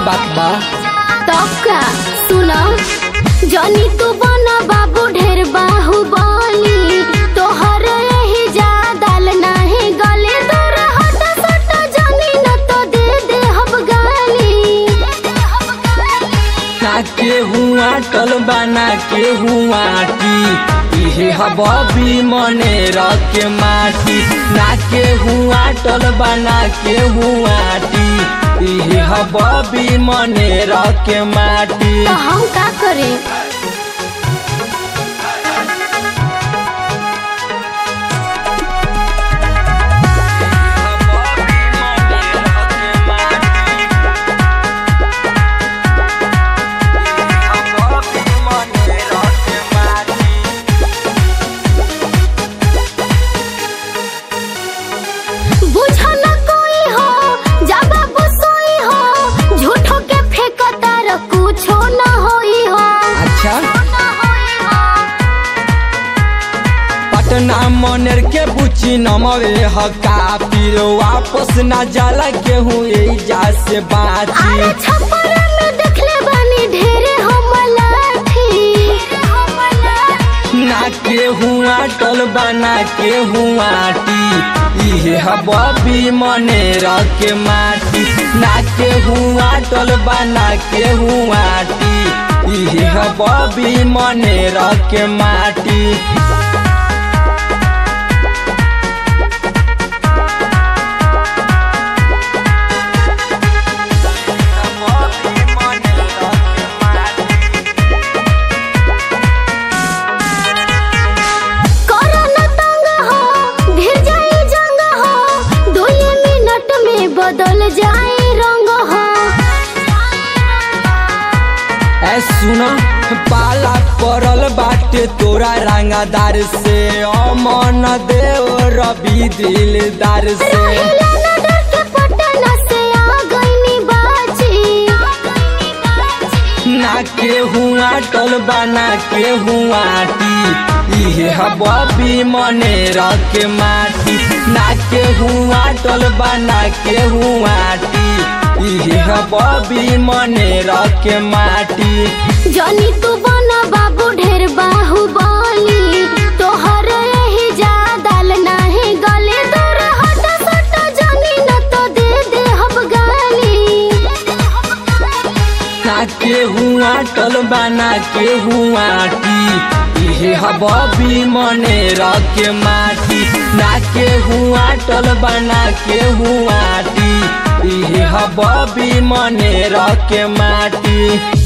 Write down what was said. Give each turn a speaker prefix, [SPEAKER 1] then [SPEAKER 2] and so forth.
[SPEAKER 1] बात बा
[SPEAKER 2] तब का सुना जनी तू बना बाबू ढेर बाहुबली तोहर यही जादल नाही गले दूर हट सट जनी न तो दे दे हम गाली
[SPEAKER 1] ना के हुआ टल बना के हुआ टी इहे हबी मने रखे माटी ना के हुआ टल बना के हुआ टी इहे हबी मने रखे माटी
[SPEAKER 2] तो हम का करें बुझो न कोई हो जब बाबू सोई हो झूठो के फेंकता र कुछो न होई हो
[SPEAKER 1] अच्छा
[SPEAKER 2] न होई हो
[SPEAKER 1] पटना मनेर के बुची नमवे हका फिर वापस ना जाला के हुए जा से बाची
[SPEAKER 2] अरे छप्पर में देखले बानी ढेरे हम लाठी
[SPEAKER 1] ना के हुआ टल बना के हुआ टी इहे हबी मने रखे माटी ना के हुआ टल बना के हुआ टी इहे हबी मने रखे माटी
[SPEAKER 2] करो न तंग हो ढेर जाई जंग हो दो मिनट में बदल जाए रंग हो
[SPEAKER 1] ए सुना पाला पड़ल बाटे तोरा रंगादार से अमन देव रवि दिलदार से
[SPEAKER 2] रहिला न डर के पटना से आ गईनी बाची
[SPEAKER 1] ना के हुआ टल बना के हुआ टी इहे हबी मने रखे माटी ना के हुआ टल बना के हुआ टी इहे हबी मने रखे माटी
[SPEAKER 2] जनी तू बना बाबू ढेर बाहुबली तोहर यही जादल नाही गले दूर हट सट जनी न तो दे दे हम गाली
[SPEAKER 1] ना के हुआ टल बना के हुआ टी इहे हबी मने रखे माटी ना के हुआ टल बना के हुआ टी इहे हबी मने रखे माटी